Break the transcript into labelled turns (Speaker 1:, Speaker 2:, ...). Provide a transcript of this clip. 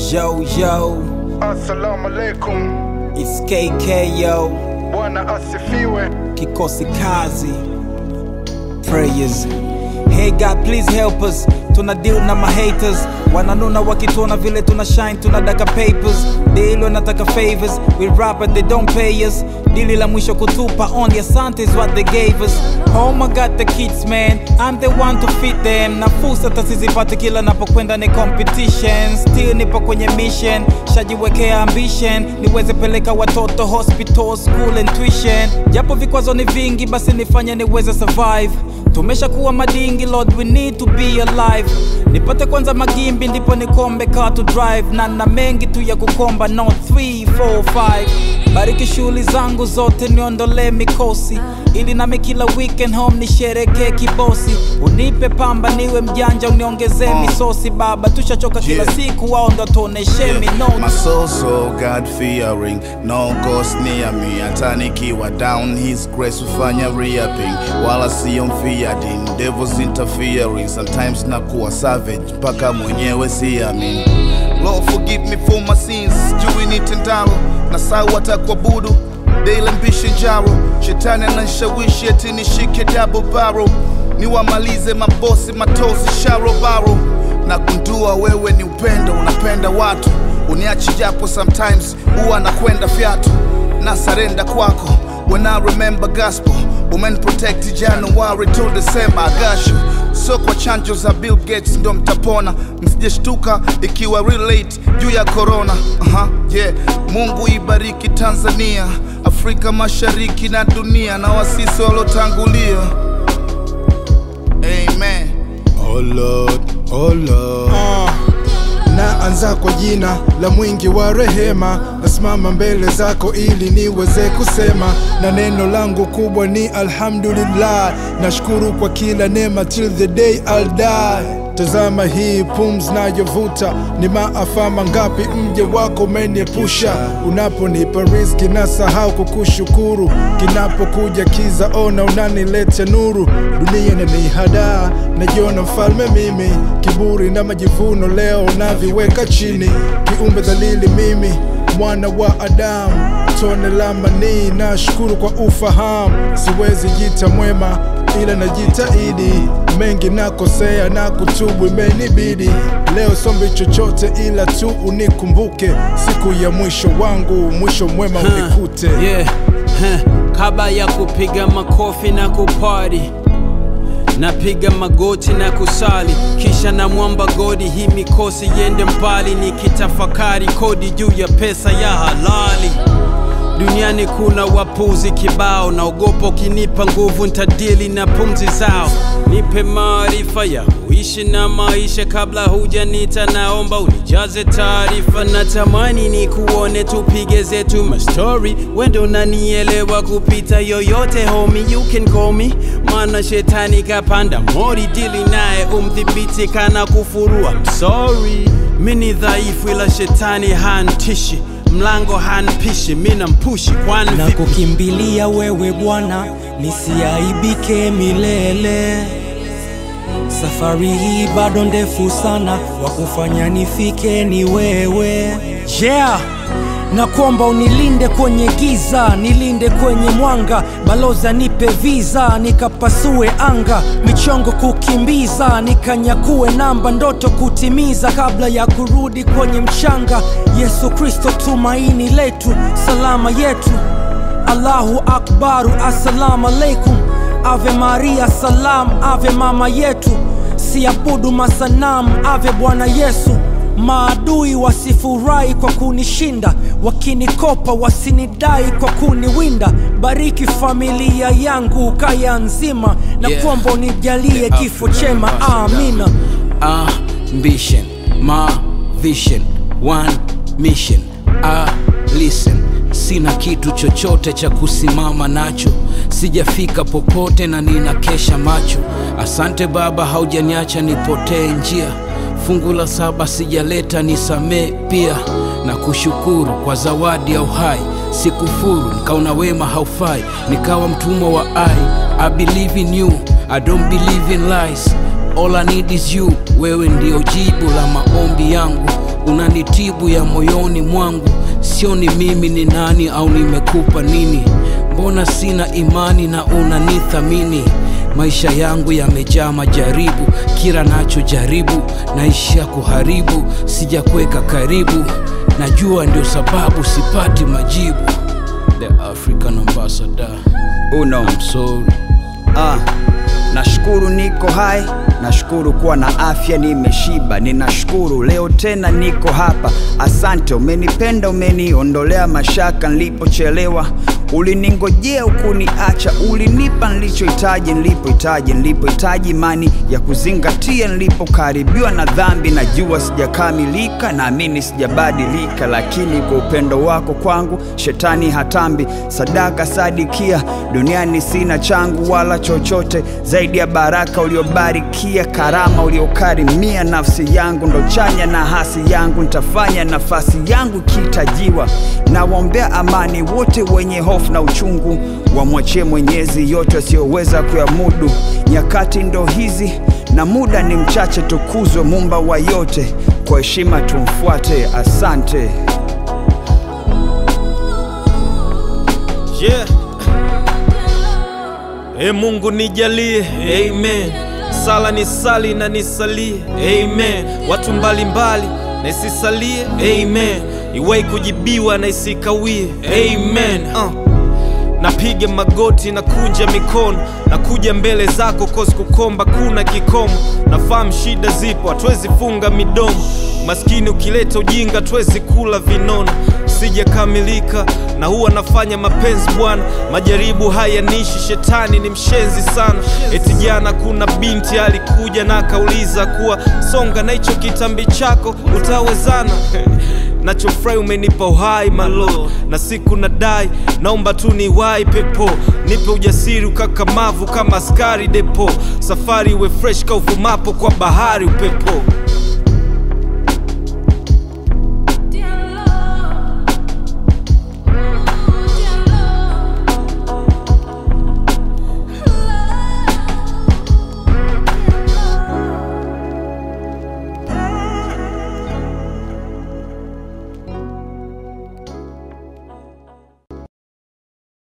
Speaker 1: Yo, yo,
Speaker 2: Assalamu alaikum,
Speaker 1: it's KK, yo.
Speaker 2: Bwana asifiwe.
Speaker 1: Kikosi kazi. Prayers. Hey God, please help us. Tuna deal na mahaters wananuna wakituona vile tuna shine tunadaka papers deal wanataka favors we rap but they don't pay us dili la mwisho kutupa only asante is what they gave us oh my god the kids man i'm the one to fit them na fursa tasizipate kila napokwenda ni competition still nipo kwenye mission shajiwekea ambition niweze peleka watoto hospital school and tuition japo vikwazo ni vingi basi nifanye niweze survive tumeshakuwa madingi lord we need to be alive nipate kwanza magimbi ndipo nikombe car to drive na na mengi tu ya kukomba no 3 4 5 bariki shughuli zangu zote niondolee mikosi ili nami kila weekend home nisherekee kibosi unipe pamba niwe mjanja uniongezee misosi baba tushachoka kila
Speaker 3: Yeah.
Speaker 1: siku wao ndo tuoneshe
Speaker 3: My
Speaker 1: minoti
Speaker 3: soul so God fearing, no ghost near me. Hata nikiwa down, His grace hufanya reaping, wala sio fearing. Devils interfering, sometimes nakuwa savage mpaka mwenyewe siamini. Lord forgive me for my sins, juu nitendalo na sau hata kuabudu daily ambition jaro, shetani ananishawishi eti nishike double barrel, niwamalize mabosi matozi sharo baro na kundua wewe ni upendo, unapenda watu, uniachi japo sometimes huwa nakwenda fyatu na sarenda kwako when I remember gospel women protect January to December I got you so kwa chanjo za Bill Gates ndo mtapona, msijeshtuka ikiwa relate juu ya corona. Aha, yeah. Mungu ibariki Tanzania, Afrika Mashariki na dunia na wasisi walotangulia. Amen.
Speaker 4: Oh Lord, oh Lord. Naanza kwa jina la mwingi wa rehema, nasimama mbele zako ili niweze kusema, na neno langu kubwa ni alhamdulillah. Nashukuru kwa kila neema till the day I'll die. Tazama hii pumzi nayovuta, ni maafa mangapi mje wako umeniepusha. Unaponipa riziki na sahau kukushukuru, kinapokuja kiza ona unaniletea nuru. Dunia inanihadaa, najiona mfalme mimi, kiburi na majivuno leo naviweka chini. Kiumbe dhalili mimi, mwana wa Adamu, tone la manii. Nashukuru kwa ufahamu, siwezi jita mwema ila najitahidi mengi nakosea na kutubu imenibidi leo sombi chochote ila tu unikumbuke siku ya mwisho wangu mwisho mwema unikute
Speaker 5: yeah. huh. Kabla ya kupiga makofi na kupari napiga magoti na kusali, kisha na mwamba godi, hii mikosi yende mbali, nikitafakari kodi juu ya pesa ya halali. Duniani kuna wapuzi kibao, naogopa ukinipa nguvu ntadili na pumzi zao. Nipe maarifa ya kuishi na maisha, kabla hujanita, naomba unijaze taarifa. Natamani ni kuone tupige zetu mastori, wendo unanielewa kupita yoyote, homie you can call me, maana shetani kapanda mori, dili naye umdhibiti kana kufurua. I'm sorry, mini dhaifu ila shetani hantishi mlango hanpishi, mi nampushi kwani
Speaker 6: na
Speaker 5: vipi?
Speaker 6: kukimbilia wewe Bwana, nisiaibike milele. Safari hii bado ndefu sana, wa kufanya nifike ni wewe. Yeah, na kuomba unilinde kwenye giza, nilinde kwenye mwanga, baloza nipe visa, nikapasue anga, michongo kukimbiza, nikanyakue namba, ndoto kutimiza kabla ya kurudi kwenye mchanga. Yesu Kristo tumaini letu, salama yetu. Allahu akbaru, assalamu alaikum. Ave Maria salam, ave mama yetu. Siabudu masanamu, ave Bwana Yesu. Maadui wasifurahi kwa kunishinda, wakinikopa wasinidai kwa kuniwinda. Bariki familia yangu kaya nzima, na
Speaker 5: Yeah.
Speaker 6: kuomba unijalie
Speaker 5: Yeah,
Speaker 6: kifo
Speaker 5: Africa,
Speaker 6: chema,
Speaker 5: Africa.
Speaker 6: amina.
Speaker 5: ambition, my vision, one mission. Ah, listen, sina kitu chochote cha kusimama nacho, sijafika popote na ninakesha macho. Asante Baba, haujaniacha nipotee njia. Fungu la saba sijaleta, nisamee pia na kushukuru kwa zawadi ya uhai. Sikufuru, nikaona wema haufai, nikawa mtumwa wa ai. I believe in you, I don't believe in lies. All I need is you, wewe ndio jibu la maombi yangu. unanitibu ya moyoni mwangu sioni mimi ni nani au nimekupa nini mbona sina imani na unanithamini maisha yangu yamejaa majaribu kila nacho jaribu naishia kuharibu sijakweka karibu najua ndio sababu sipati majibu the african ambassador
Speaker 7: uno
Speaker 5: I'm sorry
Speaker 7: Ah, nashukuru niko hai, nashukuru kuwa na afya, nimeshiba, ninashukuru leo tena niko hapa. Asante, umenipenda, umeniondolea mashaka nilipochelewa, uliningojea ukuniacha, ulinipa nilichohitaji, nilipohitaji, nilipohitaji imani ya kuzingatia, nilipokaribiwa na dhambi. Najua sijakamilika, naamini sijabadilika, lakini kwa upendo wako kwangu shetani hatambi. Sadaka sadikia, duniani sina changu wala chochote zaidi ya baraka uliobarikia, karama uliokarimia nafsi yangu, ndo chanya na hasi yangu, nitafanya nafasi yangu ikihitajiwa. Nawaombea amani wote wenye hofu na uchungu, wamwachie Mwenyezi yote asiyoweza kuyamudu. Nyakati ndo hizi na muda ni mchache, tukuzwe Muumba wa yote, kwa heshima tumfuate. Asante.
Speaker 8: yeah. E Mungu nijalie, amen. Sala ni sali na nisalie, amen. Watu mbalimbali na isisalie, amen. Iwai kujibiwa na isikawie, amen. Uh. Napiga magoti na kunja mikono na kuja mbele zako kosi kukomba kuna kikomo. Nafahamu shida zipo, hatuwezi funga midomo. Maskini ukileta ujinga, tuwezi kula vinono. Sijakamilika na huwa nafanya mapenzi Bwana, majaribu hayanishi, shetani ni mshenzi sana. Eti jana kuna binti alikuja na akauliza kuwa songa na hicho kitambi chako utawezana nachofurahi umenipa uhai malo na siku nadai naomba tu niwai pepo nipe ujasiri ukakamavu kama askari depo safari iwe fresh kauvumapo kwa bahari upepo